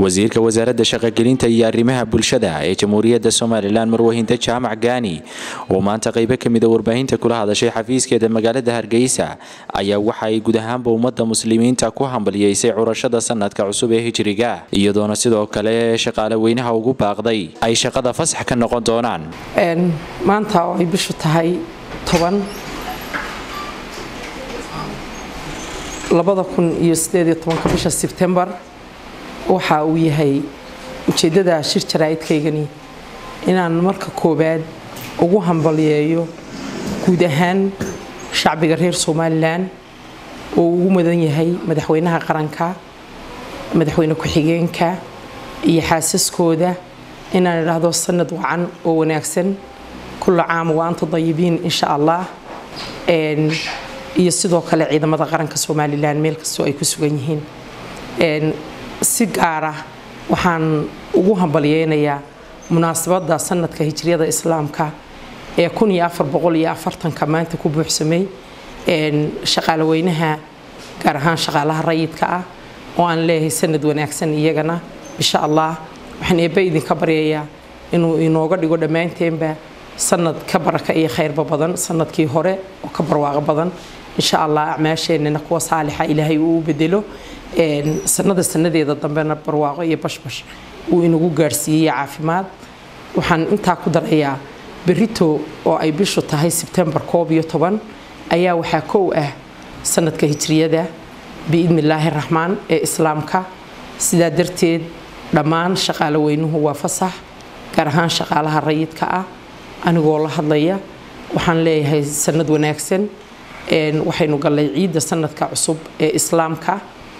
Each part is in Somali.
wasiirka wasaaradda shaqogelinta iyo arrimaha bulshada ee jamhuuriyadda somalilan marwahinta jaamac gaani oo maanta qaybo ka mida warbaahinta kula hadashay xafiiskeeda magaalada hargeysa ayaa waxa ay guud ahaanba ummadda muslimiinta ku hambaliyeysay curashada sanadka cusub ee hijriga iyadoona sidoo kale shaqaale weynaha ugu baaqday ay shaqada fasax ka noqon doonaan maanta oo ay bishu tahay toban labada kun iyo sideed iyo tobanka bisha sebtembar waxa uu yahay ujeeddada shir jaraa'idkaygani inaan marka koowaad ugu hambaliyeeyo guud ahaan shacbiga reer somalilan oo ugu mudan yahay madaxweynaha qaranka madaxweyne ku-xigeenka iyo xaasaskooda inaan idhaahdo sanad wacan oo wanaagsan kulla caam wa anta dayibiin insha allah iyo sidoo kale ciidamada qaranka somalilan meel kastoo ay ku sugan yihiin si gaara waxaan ugu hambalyeynayaa munaasabadda sanadka hijriyada islaamka ee kun iyo afar boqol iyo afartanka maanta ku buuxsamay shaqaale weynaha gaar ahaan shaqaalaha rayidka ah oo aan leeyahay sanad wanaagsan iyagana insha allah waxaan eebba idinka baryayaa inuu inooga dhigo dhammaanteenba sanad ka baraka iyo khayrba badan sanadkii hore oo ka barwaaqo badan insha allah acmaasheennana kuwa saalixa ilaahay uu u bedelo sanada sanadeeda dambena barwaaqo iyo bashbash uu inagu gaarsiiyey caafimaad waxaan intaa ku darayaa berito oo ay bishu tahay sebtembar koob iyo toban ayaa waxaa kow ah sanadka hijriyada biidni illaahi raxmaan ee islaamka sidaa darteed dhammaan shaqaale weynuhu waa fasax gaar ahaan shaqaalaha rayidka ah anigoo la hadlaya waxaan leeyahay sanad wanaagsan waxaynu gallay ciidda sanadka cusub ee islaamka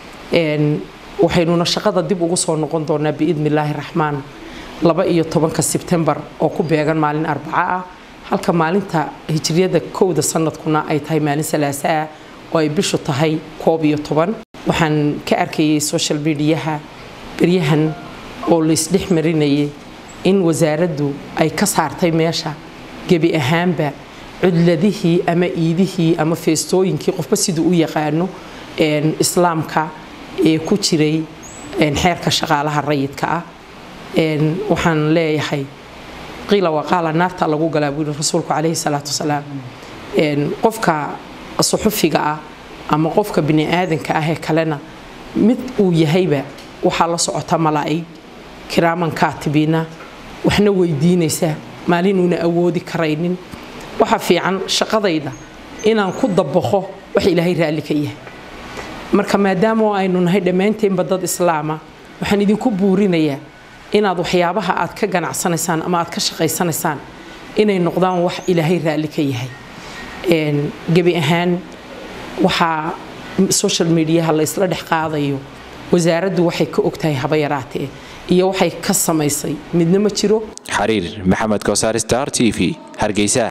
waxaynuna shaqada dib ugu soo noqon doonaa biidni illaahi raxmaan laba iyo tobanka sebtembar oo ku beegan maalin arbaco ah halka maalinta hijriyada kowda sanadkuna ay tahay maalin salaasa ah oo ay bishu tahay koob iyo toban waxaan ka arkayay social mediaha beryahan oo laysdhex marinayay in wasaaraddu ay ka saartay meesha gebi ahaanba cudladihii ama iidihii ama feestooyinkii qofba siduu u yaqaano islaamka ee ku jiray xeerka shaqaalaha rayidka ah waxaan leeyahay qiila waqaala naarta lagu galaa buu yihi rasuulku calayhi salaatu wasalaam qofka suxufiga ah ama qofka bini aadanka ah ee kalena mid uu yahayba waxaa la socota malaa'ig kiraaman kaatibiina waxna weydiinaysa maalinuuna awoodi karaynin waxa fiican shaqadayda inaan ku dabaqo wax ilaahay raalli ka yahay marka maadaama aynu nahay dhammaanteenba dad islaama waxaan idinku buurinayaa inaad waxyaabaha aad ka ganacsanaysaan ama aad ka shaqaysanaysaan inay noqdaan wax ilaahay raalli ka yahay gebi ahaan waxaa social mediaha la isla dhex qaadayo wasaaraddu waxay ka ogtahay haba yaraatee iyo waxay ka samaysay midna ma jiro xariir maxamed koosaar star t v hargeysa